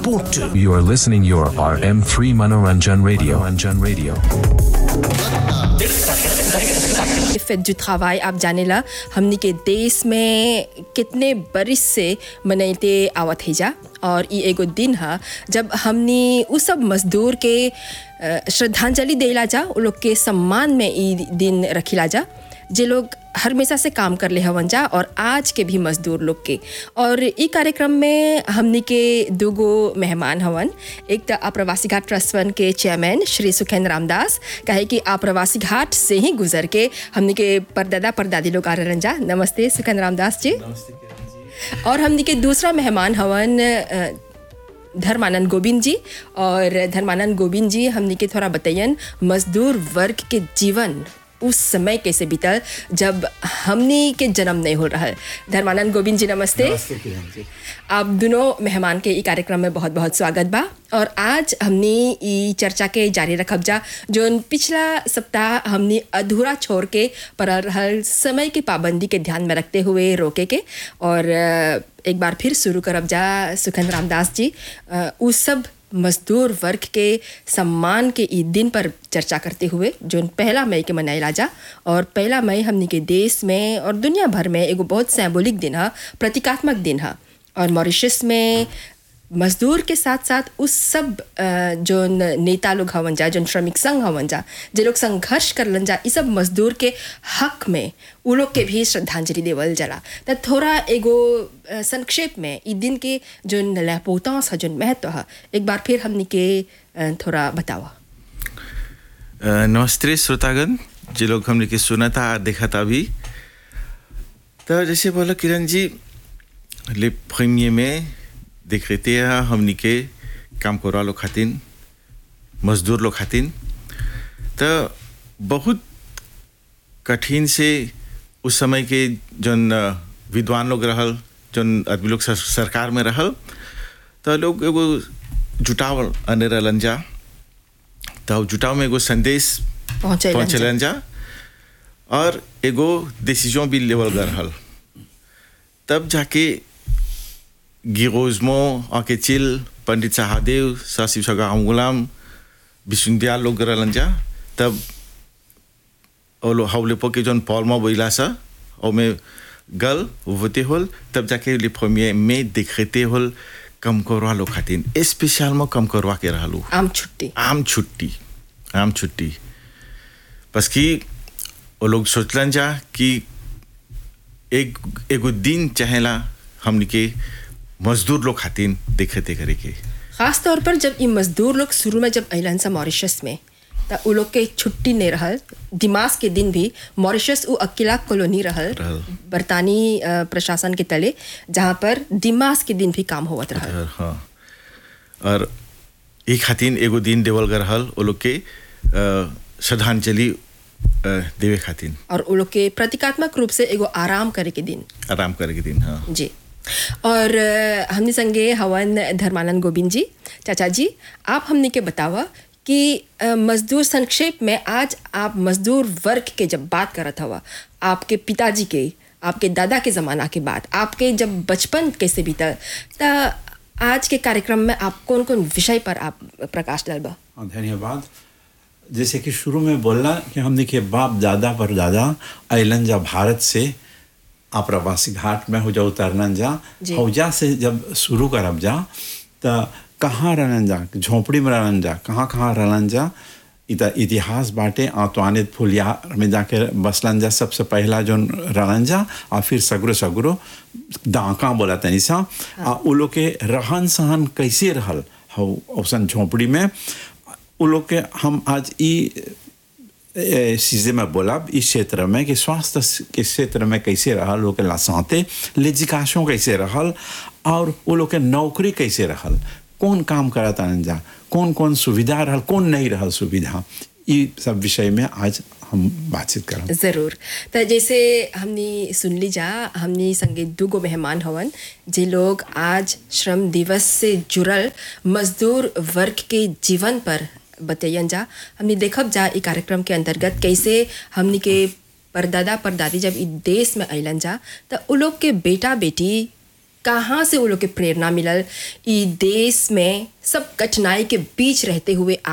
support to. You are listening your RM3 Manoranjan Radio. Manoranjan Radio. फेट जो travail आप जानेला हमनी के देश में कितने बरिस से मनैते आवत है जा और ई एगो दिन ह जब हमनी उ सब मजदूर के अ, श्रद्धांजलि देला जा उ लोग के सम्मान में ई दिन रखिला जा जे लोग हमेशा से काम कर ले हवन जा और आज के भी मजदूर लोग के और ई कार्यक्रम में हमनी के दूगो मेहमान हवन एक तो आप्रवासी घाट ट्रस्ट फंड के चेयरमैन श्री सुखेंद्र रामदास कहे कि आप्रवासी घाट से ही गुजर के हमनी के परदादा परदादी लोग आ रहन जा नमस्ते सुखेंद्र रामदास जी और हमनी के दूसरा मेहमान हवन अ, धर्मानंद गोविंद जी और धर्मानंद गोविंद जी हमनी के थोड़ा बताइए मजदूर वर्ग के जीवन उस समय कैसे बीतल जब हमनी के जन्म नहीं हो रहा धर्मानंद गोविंद जी नमस्ते आप दोनों मेहमान के ई कार्यक्रम में बहुत बहुत स्वागत बा और आज हमनी ई चर्चा के जारी रखब जा जो पिछला सप्ताह हमनी अधूरा छोड़ के पर रहल समय की पाबंदी के ध्यान में रखते हुए रोके के और अ, एक बार फिर शुरू करब जा सुखन रामदास जी अ, उ सब मजदूर वर्ग के सम्मान के ई दिन पर चर्चा करते हुए जो पहला मई के मनाइला जा और पहला मई हमनी के देश में और दुनिया भर में एगो बहुत सिंबॉलिक दिन है प्रतीकात्मक दिन है और मॉरिशस में मजदूर के साथ साथ उस सब अ, जोन नेता लोग हवन जा जोन श्रमिक संघ हवन जा जे लोग संघर्ष करलन जा ई सब मजदूर के हक में उ लोग के भी श्रद्धांजलि देवल जाला त थोड़ा एगो अ, संक्षेप में ई दिन के जोन लहपोतांस है जोन महत्व है एक बार फिर हमनी के अ, थोड़ा बतावा अ, नमस्ते श्रोतागण जे लोग हमने के सुना था और देखा था अभी तो जैसे बोला किरण जी ले प्रीमियर में देख रहे थे हमने के काम करवा लोग खातिन मजदूर लोग खातिन तो बहुत कठिन से उस समय के जन अ, विद्वान लोग रहल जन आदमी लोग सर- सरकार में रहल तो लोग एगो जुटाव अने रहलन जा तो जुटाव में एगो संदेश पहुंचैलन जा। पहुंचलन जा और एगो डिसीजन भी लेवल गल रहल तब जाके गिरोजमो आके चिल पंडित सहादेव सासिब सगा गुलाम विश्वविद्यालय लोग रहलन जा तब और हाउ लेपो के जौन पॉलमा बोला सा और में गल वोते होल तब जाके ले प्रीमियर में दिखते होल कम करवा लो खातिन स्पेशल में कम करवा के रहलू आम छुट्टी आम छुट्टी आम छुट्टी बस कि वो लोग सोचलन जा कि एक एगो दिन चाहेला हमनी के मजदूर लोग खातिन देखते करे के खास तौर पर जब ये मजदूर लोग शुरू में जब अलन सा मॉरिशस में त उ लोग के छुट्टी नहीं रहल दिमाग के दिन भी मॉरिशस उ अकेला कॉलोनी रहल रहल। बरतानी अ, प्रशासन के तले जहाँ पर दिमाग के दिन भी काम होवत रहल और हाँ और एक खातिन एगो दिन देवल गए रहल वो लोग के अ, श्रद्धांजलि अ, देवे खातिन और उ लोग के प्रतीकात्मक रूप से एगो आराम करे के दिन आराम करे के दिन हाँ जी और अ, हमने संगे हवन धर्मानंद गोविंद जी चाचा जी आप हमने के बतावा कि अ, मजदूर संक्षेप में आज आप मजदूर वर्ग के जब बात करत हवा आपके पिताजी के आपके दादा के ज़माना के बाद आपके जब बचपन कैसे बीतल त आज के कार्यक्रम में आप कौन कौन विषय पर आप प्रकाश डालबा हाँ धन्यवाद जैसे कि शुरू में बोला कि हमने के बाप दादा पर दादा अलन जा भारत से आप्रवासी घाट में हो जा उतरन जा जी। हौजा से जब शुरू करब जा तो कहाँ रहन जा झोपड़ी में रहन जा कहाँ कहाँ रहन जा इत इतिहास बाटे आतवानित फुलिया में जाके बसलन जा सबसे पहला जो रहन जा और फिर सगरो सगरो दाका बोला तनी सा आ उ लोग के रहन सहन कैसे रहल हौ औसन झोपड़ी में उ लोग के हम आज ई ए, चीज़ें में बोला इस क्षेत्र में कि स्वास्थ्य के क्षेत्र में कैसे रहल लोग के लासाते लेजिकाशों कैसे रहल और वो लोग के नौकरी कैसे रहल कौन काम करत आनन जा कौन कौन सुविधा रहल कौन नहीं रहल सुविधा ये सब विषय में आज हम बातचीत करब ज़रूर त जैसे हमने सुन ली जा हमने संगे दूगो मेहमान हवन जे लोग आज श्रम दिवस से जुड़ल मजदूर वर्ग के जीवन पर बतैयन जा हमने देखब जा ई कार्यक्रम के अंतर्गत कैसे हमनी के परदादा परदादी जब ई देश में अलन जा त उ लोग के बेटा बेटी कहाँ से वो लोग के प्रेरणा मिलल ई देश में सब कठिनाई के बीच रहते हुए